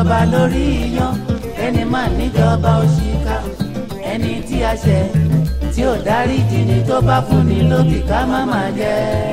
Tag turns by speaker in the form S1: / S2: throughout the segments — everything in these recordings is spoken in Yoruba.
S1: ìṣìjọba lórí iyán ẹni máa níjọba òṣìkà ẹni tí a ṣẹ̀ tí ò dáríjì ni tó bá fún ni lóbì ká má máa jẹ.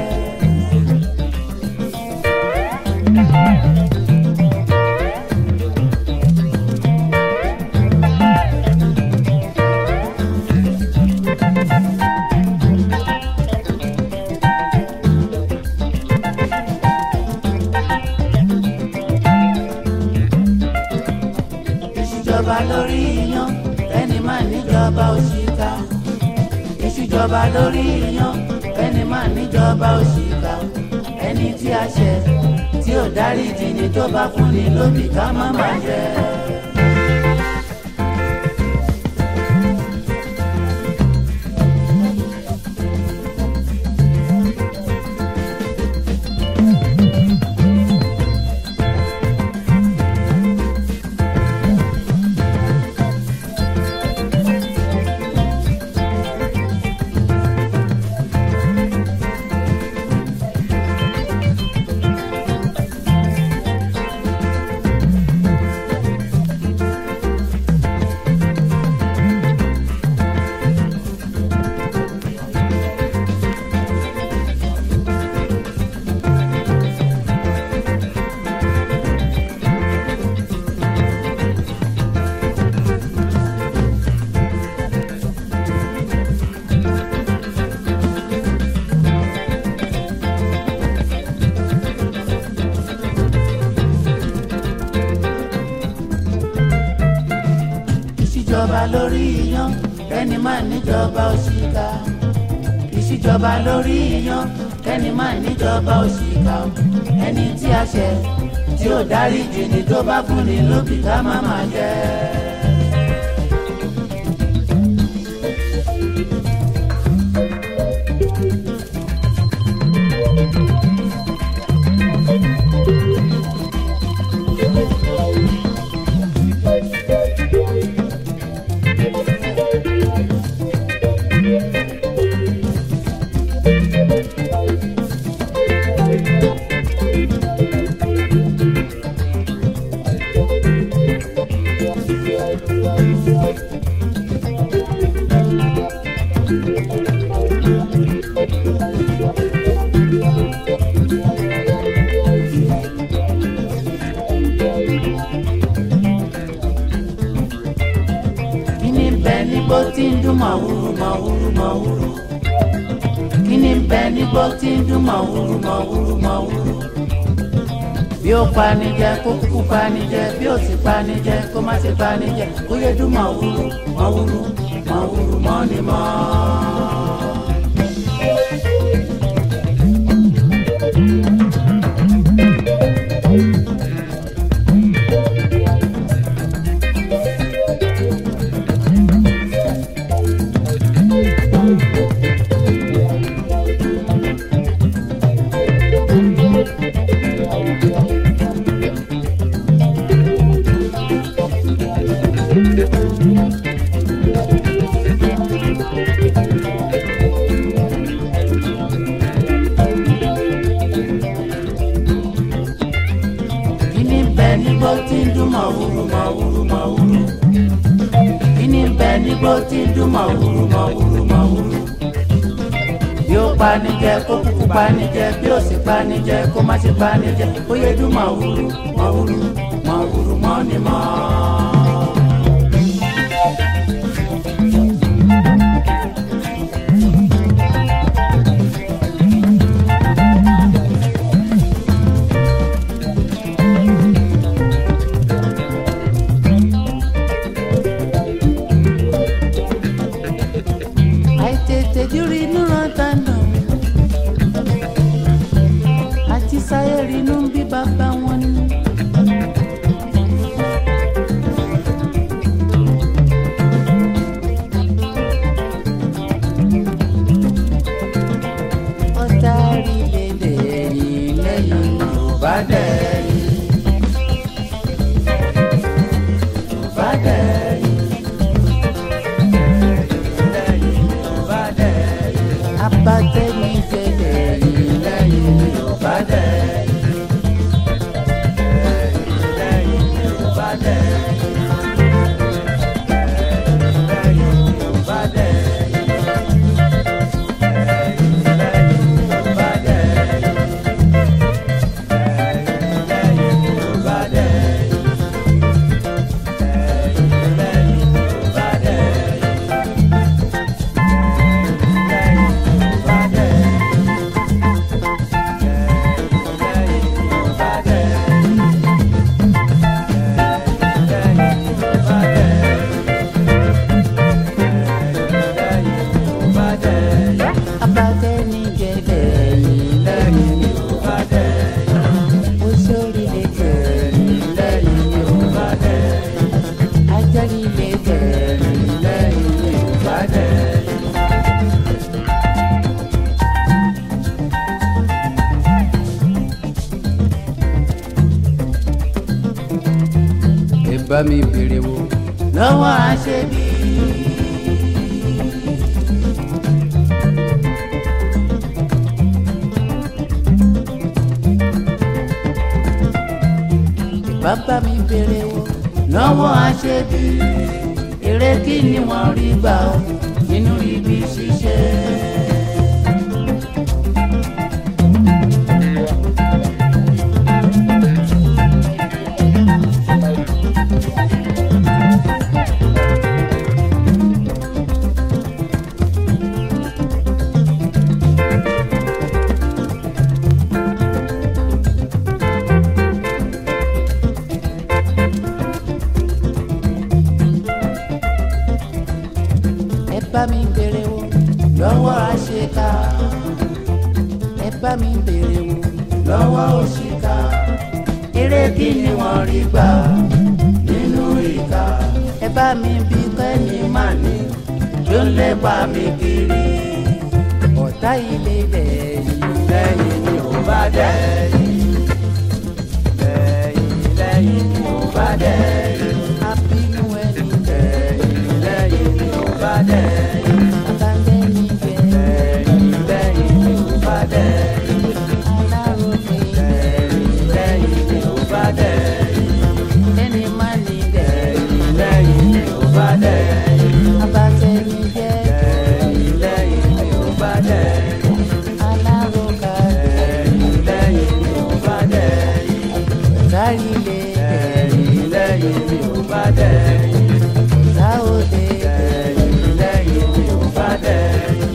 S1: ìṣìjọba lórí iyán ẹni máa níjọba òṣìkà ìṣìjọba lórí iyán ẹni máa níjọba òṣìkà ẹni tí a ṣẹ̀ tí ò dáríjì ni tó bá fún ni lóbì ká má máa jẹ. ìṣìjọba lórí iyán kẹ́ni máa níjọba òṣìkà ìṣìjọba lórí iyán kẹ́ni máa níjọba òṣìkà ẹni tí a ṣẹ̀ tí ò dáríjì ni tó bá fún ni lóbì ká má máa jẹ. kíni bẹ nígbó tí ń dún màwúrú màwúrú màwúrú kíni bẹ nígbó tí ń dún màwúrú màwúrú màwúrú bí ó panijẹ kó kúkú panijẹ bí ó sì panijẹ kó má ṣe panijẹ kó yẹ dún màwúrú màwúrú màwúrú mọ́ni mọ́. kíni bẹ nígbó tí ń dún màwúrú màwúrú màwúrú kíni bẹ nígbó tí ń dún màwúrú màwúrú màwúrú bí ó panijẹ kó kúkú panijẹ bí ó sì panijẹ kó má ṣe panijẹ kó yẹ dún màwúrú màwúrú màwúrú mọ́ni mọ́. àìtètè jírí inú rántá nà àti sáyé rí inú bí bàbá wọn ní.
S2: bá mi béèrè wo
S1: lọ́wọ́ àṣebí. bàbá mi béèrè wo lọ́wọ́ àṣebí. èrè kí ni wọ́n rí gbà ó nínú ibi ṣíṣe. ẹ bá mi béèrè wo lọ́wọ́ àṣekà ẹ bá mi béèrè wo lọ́wọ́ òṣìkà eré kí ni wọ́n rí gbà nínú ìka ẹ bá mi bí kẹ́ni má ní ló ń lépa mi kiri ọ̀tá ilé lẹ́yìn lẹ́yìn ni ò bá dẹ́yìn lẹ́yìn lẹ́yìn ni ò bá dẹ́yìn abínú ẹni lẹ́yìn lẹ́yìn ni ò bá dẹ́yìn abáńdẹ́ni jẹ́ lẹ́yìn lẹ́yìn ni ò bá dẹ́yìn aláròkè lẹ́yìn lẹ́yìn ni ò bá dẹ́yìn ẹni má ní lẹ́yìn lẹ́yìn ni ò bá dẹ́yìn abátẹ́ni jẹ́ lẹ́yìn lẹ́yìn ni ò bá dẹ́yìn aláròkà lẹ́yìn lẹ́yìn ni ò bá dẹ́yìn sáyilé lẹ́yìn lẹ́yìn ni ò bá dẹ́yìn sáwọ́dé lẹ́yìn lẹ́yìn ni ò bá dẹ́yìn.